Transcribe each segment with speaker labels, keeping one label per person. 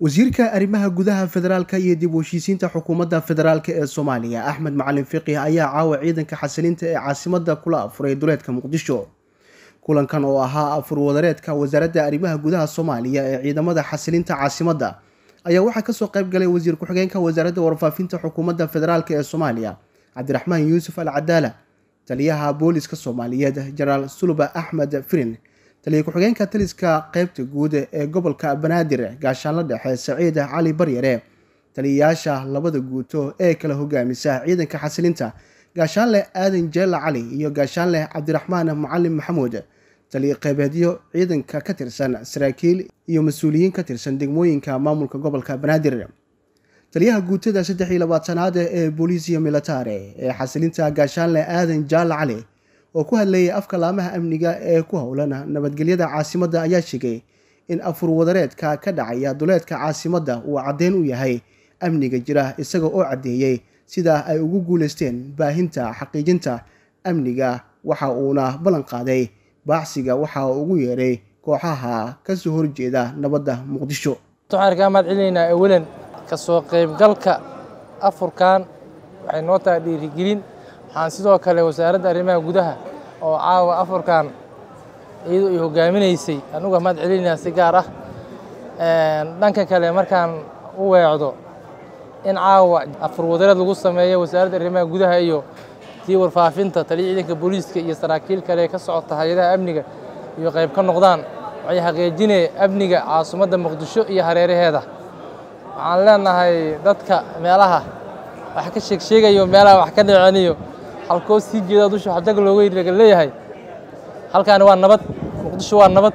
Speaker 1: wasiirka arrimaha gudaha federaalka iyo dib u heshiisiinta xukuumadda federaalk ee soomaaliya axmed macalin fiqih ayaa caawa ciidanka xasilinta ee caasimada kula afuray duleedka muqdisho kulankan oo ahaa afur wadareedka wasaaradda arrimaha gudaha soomaaliya ee ciidamada xasilinta caasimadda ayaa waxaa kasoo qayb galay wasiir ku-xigeenka wasaaradda warfaafinta xukuumadda federaalk ee soomaaliya cabdiraxmaan yuusuf al cadaala taliyaha booliska soomaaliyeed jenaraal suluba axmed firin taliya ku-xigeenka taliska qeybta guud ee gobolka banaadir gaashaanla dhexe saciid cali baryare taliyayaasha labada guuto ee kala hogaamisa ciidanka xasilinta gaashaanleh aadan jeela cali iyo gaashaanleh cabdiraxmaan macalin maxamuud taliya qeybeedyo ciidanka ka tirsan saraakiil iyo mas-uuliyiin ka tirsan degmooyinka maamulka gobolka banaadir taliyaha guutada saddex iyo labaatanaad ee booliisiya militare ee xasilinta gaashaanleh aadan jaala cali oo ku hadlayay afka laamaha amniga ee ku howlan nabadgelyada caasimadda ayaa sheegay in afur wadareedka ka dhacaya duleedka caasimadda uu caddeyn u yahay amniga jira isaga oo caddeeyey sidaa ay ugu guuleysteen baahinta xaqiijinta amniga waxa uuna ballan qaaday baacsiga waxa uu ugu yeeray kooxaha kasoo horjeeda nabadda muqdisho
Speaker 2: waxaan kaa mahad celinaynaa awalan kasoo qaybgalka afurkan waxay noo tahay dhiirigelin waxaan sidoo kale wasaaradda arrimaha gudaha oo caawa afurkan iyadoo ay hogaaminaysay anuga mahad celinaynaa si gaar ah dhanka kale markaan u weecdo in caawa afur wadareed lagu sameeyo wasaaradda arrimaha gudaha iyo tii warfaafinta taliya ciidanka booliiska iyo saraakiil kale ka socota hay-adaha amniga iyo qayb ka noqdaan waxay xaqiijinaya amniga caasimadda muqdisho iyo hareeraheeda waxaan leenahay dadka meelaha wax ka sheegsheegayo meelaha wax ka dhiceniyo halkoo sii jeeda dusha xajag looga laga leeyahay halkaani waa nabad muqdisho waa nabad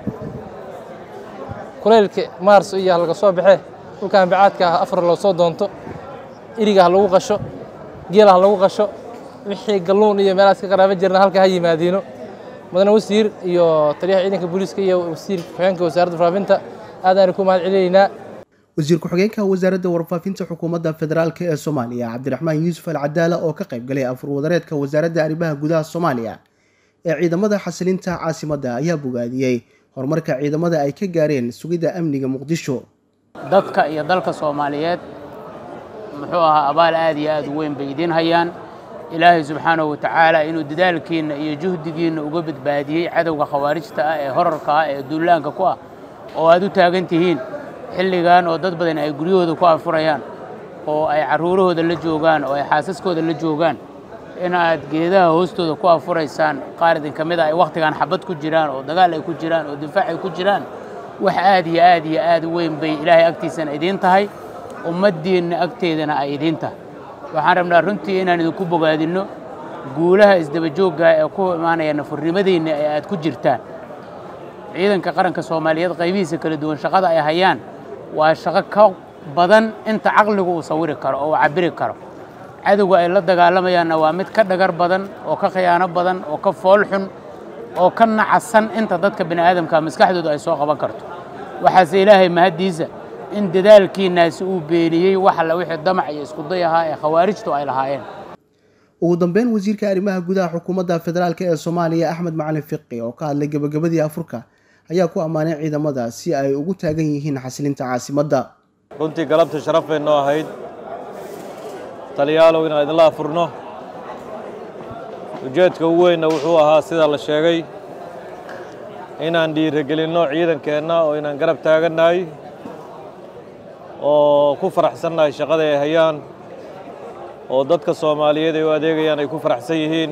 Speaker 2: kulaylka maars iyo laga soo baxe dhulkan bacaadka ah afar loo soo doonto iriga ha lagu qasho geela ha lagu qasho wixii galluun iyo meelahaas ka qaraabo jirna halka ha yimaadiino mudane wasiir iyo taliyaha ciidanka booliiska iyo wasiir ku-xigeenka wasaaradda warfaafinta aadaan ku mahad celinaynaa
Speaker 1: wasiir ku-xigeenka wasaaradda warfaafinta xukuumadda federaalk ee soomaaliya cabdiraxmaan yuusuf al cadaala oo ka qayb galay afur wadareedka wasaaradda arrimaha gudaha soomaaliya ee ciidamada xasilinta caasimadda ayaa bogaadiyey horumarka ciidamada ay ka gaareen sugidda amniga muqdisho
Speaker 3: dadka iyo dalka soomaaliyeed muxuu ahaa abaal aad iyo aad u weyn bay idiin hayaan ilaahay subxaanahu watacaala inuu dadaalkiinna iyo juhdigiinna uga badbaadiyey cadowga khawaarijta ah ee horarka ah ee duulaanka ku ah oo aad u taagan tihiin xilligan oo dad badan ay guryahooda ku afurayaan oo ay carruurahooda la joogaan oo ay xaasaskooda la joogaan in aad geedaha hoostooda ku afuraysaan qaar idin ka mid a ay wakhtigan xabad ku jiraan oo dagaal ay ku jiraan oo difaac ay ku jiraan wax aad iyo aad iyo aad u weyn bay ilaahay agtiisana idiin tahay ummaddiinna agteedana ay idiin tahay waxaan rabnaa runtii inaan idinku bogaadinno guulaha isdabajoogga ee ku imaanaya nafurnimadiinna ee aad ku jirtaan ciidanka qaranka soomaaliyeed qaybihiisa kala duwan shaqada ay hayaan waa shaqo ka badan inta caqligu uu sawiri karo oo uu cabbiri karo cadowga ay la dagaalamayaanna waa mid ka dhagar badan oo ka khiyaano badan oo ka fool xun oo ka nacasan inta dadka bini aadamka maskaxdooda ay soo qaban karto waxaase ilaahay mahaddiisa in dadaalkiinnaasi uu beeniyey wax alla wixii damac iyo iskuday ahaa ee khawaarijtu ay lahaayeen
Speaker 1: ugu dambeyn wasiirka arrimaha gudaha xukuumadda federaalk ee soomaaliya axmed macalin fiqi oo ka hadlay gebagabadii afurka ayaa ku ammaanay ciidamada si ay ugu taagan yihiin xasilinta caasimadda
Speaker 4: runtii galabta sharaf bay noo ahayd taliyaalow inaan idinla afurno ujeedka ugu weynna wuxuu ahaa sida la sheegay inaan dhiiragelinno ciidankeenna oo inaan garab taagannahay oo ku faraxsannahay shaqada ay hayaan oo dadka soomaaliyeed ay u adeegayaan ay ku faraxsan yihiin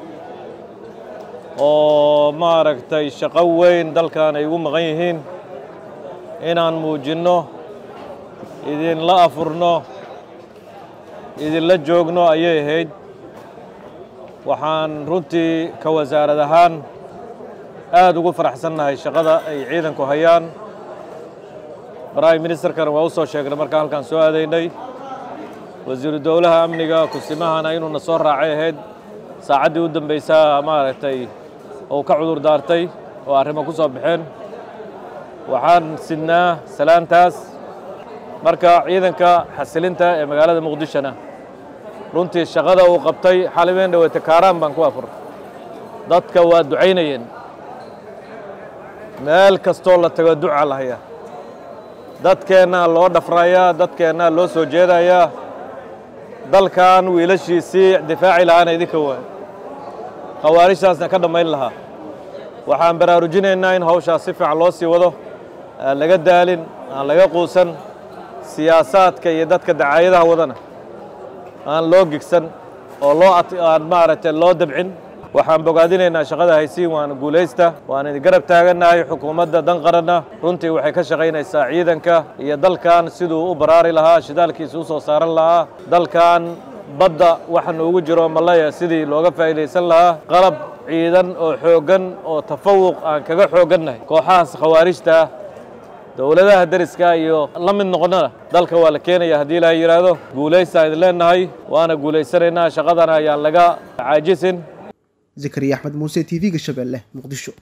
Speaker 4: oo maaragtay shaqo weyn dalkan ay ugu maqan yihiin inaan muujinno idinla afurno idinla joogno ayay ahayd waxaan runtii ka wasaarad ahaan aad ugu faraxsannahay shaqada ay ciidanku hayaan prime ministerkana waa u soo sheegnay markaan halkaan soo aadaynay wasiiru dowlaha amniga kusimahana inuuna soo raacay ahayd saacaddii u dambaysaa maaragtay ou ka cudur daartay oo arrimo ku soo baxeen waxaan sidnaa salaantaas marka ciidanka xasilinta ee magaalada muqdishona runtii shaqada uu qabtay xalibeen dhaweyte kaaraan baan ku afur dadka waa ducaynayeen meel kastoo la tago duca la hayaa dadkeennaa loo dhafrayaa dadkeennaa loo soo jeedayaa dalkan wiilashiisii difaaci lahaana idinka waay khawaarijtaasna ka dhammayn lahaa waxaan baraarujinaynaa in hawshaas si fiican loo sii wado aan laga daalin aan laga quusan siyaasaadka iyo dadka dacaayadaha wadana aan loo gigsan oo loo aan maaragtay loo dabcin waxaan bogaadinaynaa shaqada haysiin waana guulaysta waan idin garab taagannahay xukuumadda dan qaranna runtii waxay ka shaqaynaysaa ciidanka iyo dalkan siduu u baraari lahaa shidaalkiisa u soo saaran lahaa dalkan badda waxa noogu jiro malaya sidii looga faa'iidaysan lahaa qalab ciidan oo xooggan oo tafawuq aan kaga xooggannahay kooxahaas khawaarijta ah dowladaha deriska iyo la mid noqonnada dalka waa la keenaya haddii ilaahay yidhaahdo guulaystaan idin leennahay waana guulaysanaynaa shaqadana ayaan laga caajisin
Speaker 1: zakariya axmed muuse t v-ga shabeelle muqdisho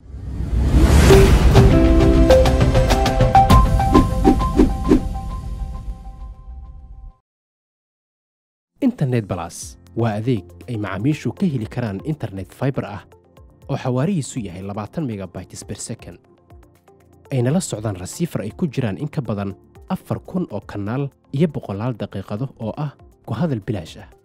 Speaker 5: internet balas waa adeeg ay macaamiishu ka heli karaan internet faibar ah oo xawaarihiisu yahay labaatan megabytes ber second ayna la socdaan rasiifar ay ku jiraan in ka badan afar kun oo kanaal iyo boqolaal daqiiqado oo ah ku hadal bilaash ah